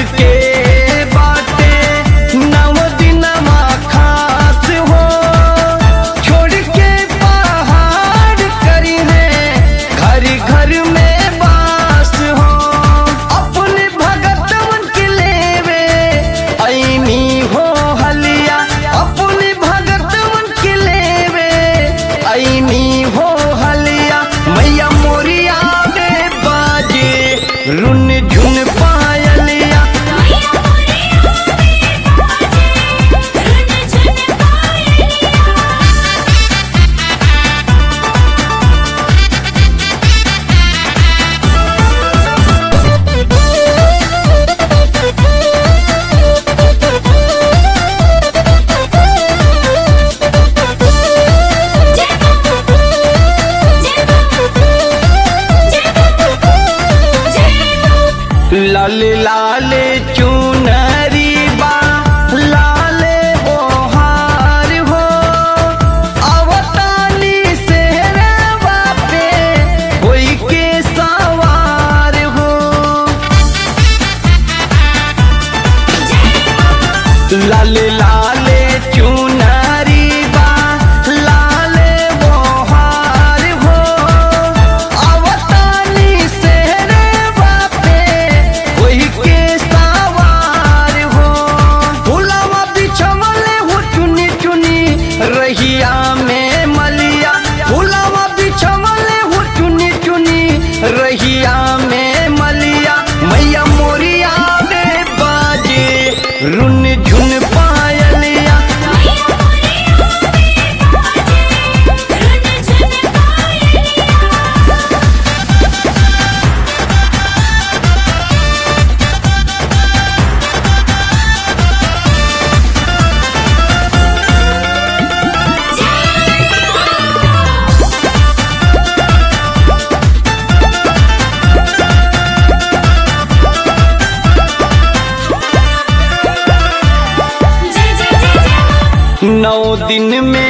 के बाटे नव दिनमा खास हो छोड़ के पहाड़ करी है घर घर में बास हो अपने भगतवन के लेवे ऐनी हो हलिया अपने भगतवन के लेवे ऐनी हो हलिया मैया मोरिया में बाजे रुन झुन पायलिया मैया मोरिया में बाजे रुन झुन पायलिया लाल लाल चुनरी बा लाल बोहार हो अवतानी सेहरवा पे कोई के सवार हो लाल लाल चुनरी बा लाल बोहार हो अवतानी सेहरवा पे कोई के सवार हो फुलवा बिछवले हो चुनी चुनी रहिया में मलिया फुलवा बिछवले हो चुनी चुनी रहिया में मलिया मैया मोरिया में बाजे रुन झुन पायलिया मैया मोरिया में बाजे रुन झुन पायलिया जय जय जय जय नौ दिन में